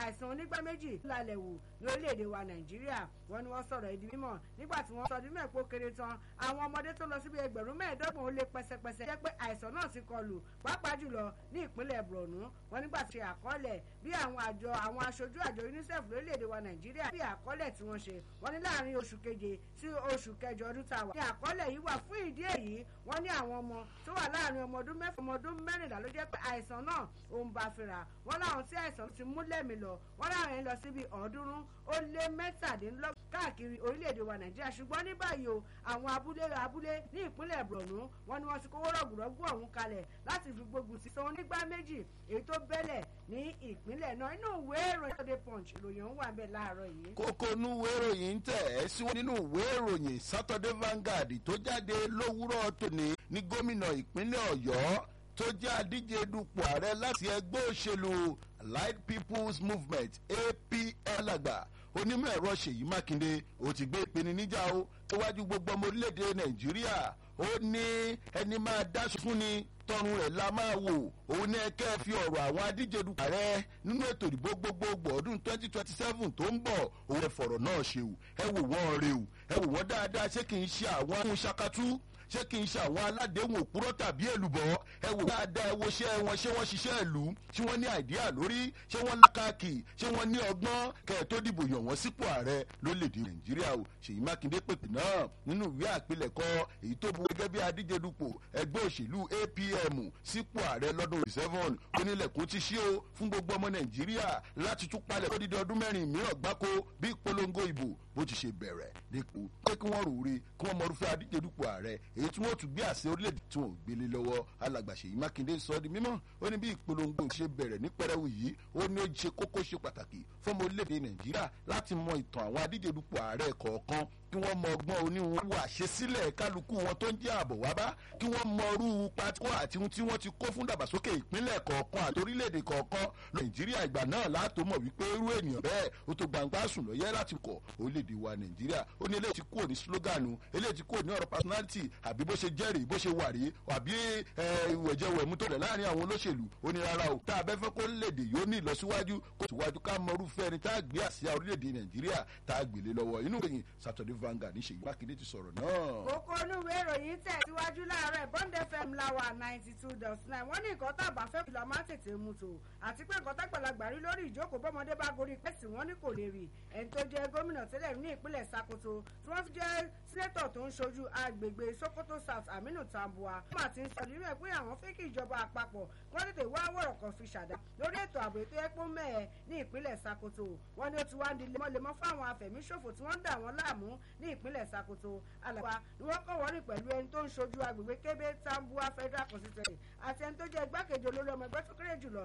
àìsàn onígbá méjì lálẹ́ wù ní orílẹ̀-èdè wa nàìjíríà wọ́n ní wọ́n sọ̀rọ̀ ìdí mímọ̀ nígbà tí wọ́n sọ ọdún mẹ́ẹ̀pọ̀ kéré tán àwọn ọmọdé tó lọ síbi ẹgbẹ̀rún mẹ́ẹ̀ẹ́dọ́gbọ̀n ó lé pẹ́sẹ́pẹ́sẹ́ jẹ́ pé àìsàn náà ti kọlù pàápàá jùlọ ní ìpínlẹ̀ borno wọ́n nígbà tí ṣe àkọọ́lẹ̀ bí àwọn àjọ àwọn aṣojú àjọ unicef lórílẹ̀‐èdè wa nàìjíríà bí àkọọ́lẹ̀ tí wọ́n ṣe wọ́n ní láàrin oṣù keje sí oṣù kẹjọ ọdún tá a wà. ní àkọọ́lẹ̀ yìí wà fún ìdí èyí wọ́n ní àwọn ọmọ tó wà láàrin ọmọ ọdún mẹ́fà ọmọ ọdún mẹ́rìnlá ló jẹ́ pé àìsàn náà ò ń bá fira wọ́n láwọn tí àìsàn ti mú lẹ́mìí lọ wọ́n láwọn yẹn lọ síbi ọ̀ọ́dúnrún ó lé mẹ́tàdínlọ́gbọ̀n káàkiri orílẹ̀-èdè wa nàìjíríà ṣùgbọ́n ní báyìí o àwọn abúlé abúlé ní ìpínlẹ̀ borno wọn ni wọ́n ti kówó rọ̀gùrọ̀gù ọ̀hún kalẹ̀ láti fi gbógun ti san onígbà méjì èyí tó bẹ́lẹ̀ ní ìpínlẹ̀ náà inú ìwé ìròyìn Saturday punch ìròyìn ọ̀hún wà ń bẹ̀ láàárọ̀ yìí. kókó inú ìwé ìròyìn ń tẹ̀ ẹ́ síwọ́n nínú ìwé ìròyìn Saturday Vanguard tó jáde lówùúrọ̀ tòní ní gómìnà ìpínlẹ̀ ọ̀yọ́ tó jẹ́ adíje dupò ààrẹ láti ẹgbẹ́ òṣèlú Allied People's Movement APL àgbà onímọ̀ ẹ̀rọ ṣèyí mákindé ó ti gbé ìpinnu níjà o níwájú gbogbo ọmọ orílẹ̀-èdè nàìjíríà ó ní ẹni máa dáṣọ fún ni tọrùn rẹ̀ la máa wò òun ní ẹkẹ́ fi ọ̀rọ̀ àwọn adíje dupò ààrẹ nínú ètò ìdìbò gbogbogbò ọdún twenty twenty seven tó ń bọ̀ òun ẹ̀ fọ̀rọ̀ náà ṣe o ẹ wò wọ́n rè o ẹ wò wọ́n dáadáa ṣé kì í ṣe àwọn ohun ṣakatú ṣé kì í ṣe àwọn aládéhùn òpùrọ́ tàbí èlùbọ́ ẹ wò dáadáa ẹ wo ṣé wọn ṣé wọ́n ṣiṣẹ́ ìlú ṣé wọ́n ní àìdíà lórí ṣé wọ́n lákàkì ṣé wọ́n ní ọgbọ́n kẹ̀ tó dìbò yàn wọ́n sípò ààrẹ lórílẹ̀‐èdè nàìjíríà o ṣèyí mákindé pèpè náà nínú ìwé àpilẹ̀kọ èyí tó bu gẹ́gẹ́ bí adíje dupò ẹgbẹ́ òṣèlú apm sípò ààrẹ lọ́dún seven onílẹ̀kùn ti ṣí o fún gbogbo ọmọ nàìjíríà láti tún palẹ̀ lódìdí ọdún mẹ́rin mìíràn gbáko bí ìpolongo ìbò bó ti ṣe bẹ̀rẹ̀ dípò pé kí wọ́n rò rí kí wọ́n mọ̀rúfẹ́ adíje dupò ààrẹ èyí tí wọ́n tún gbé àṣẹ orílẹ̀-èdè tí wọ́n gbélé lọ́wọ́ alàgbà Ṣèyí Mákindé sọ di mímọ́ ó ní bí ìpolongo ṣe bẹ̀rẹ̀ ní pẹrẹwu yìí ó ní ó ṣe kókó ṣe pàtàkì fọmọ orílẹ̀-èdè Nàìjíríà láti mọ ìtàn àwọn adíje dupò ààrẹ kọ̀ọ̀kan kí wọ́n mọ ọgbọ́n oníwọ̀n wà ṣe sílẹ̀ kálukú wọn tó ń jẹ́ àbọ̀ wá bá kí wọ́n mọ irú pátíkó àti ohun tí wọ́n ti kó fún dàgbàsókè ìpínlẹ̀ kọ̀ọ̀kan àti orílẹ̀-èdè kọ̀ọ̀kan nàìjíríà ìgbà náà látò mọ̀ wípé irú ènìyàn bẹ́ẹ̀ ó tó gbangba sùn lọ́yẹ́ láti kọ̀ orílẹ̀-èdè wa nàìjíríà ó ní eléyìí ti kúrò ní sloganu eléyìí ti kúrò ní ọ̀rọ̀ personality àbí bó ṣe jẹ́rìí bó ṣe wà rí àbí ìwẹ̀jẹ̀wẹ̀mú tó rẹ̀ láàrin àwọn olóṣèlú ó ní rárá o tá a bẹ́ fẹ́ kó léde yóò ní ìlọsíwájú kó síwájú ká mọ irúfẹ́ ẹni tá a gbé àsíá orílẹ̀-èdè nàìjíríà tá a gbélé lọ́wọ́ inú ìròyìn Saturday Vanguard ní ṣèyí mákindé ti sọ̀rọ̀ náà. kókó olúwe ìròyìn tẹ̀ síwájú láàárọ̀ bond fm láwà ninety two dot nine wọ́n ní nǹkan tá a bá fẹ́ kìlọ̀ máa tètè mú tó àti pé nǹkan tágbàlagbà rí lórí ìjókòó bọ́mọdé bá gorí pẹ́sì wọ́n ní kò lè rí ẹni tó jẹ́ gómìnà tẹ́lẹ̀ ní ìpínlẹ̀ Sokoto tí wọ́n ti jẹ́ sínétọ̀ tó ń ṣojú agbègbè Sokoto South Aminu Tambuwa wọ́n àti sọ nínú ẹ̀ pé àwọn fẹ́ kí ìjọba àpapọ̀ wọ́n tètè wá wọ̀rọ̀ kan fi ṣàdá lórí ètò ààbò ètò ẹ̀pọ̀ mẹ́ẹ̀ ní ìpínlẹ̀ Sokoto wọ́n ní ó ti wá ń di lemọ́lemọ́ fáwọn afẹ̀míṣòfò tí wọ́n ń dà wọ́n láàmú ní ìpínlẹ̀ Sokoto alàgbà ni wọ́n kọ́ wọ́rìn pẹ̀lú ẹni tó ń ṣojú agbègbè Kébé Tambuwa Federal Constituency àti ẹni tó jẹ́ igbákejì olórí ọmọ ẹgbẹ́ tó kéré jùlọ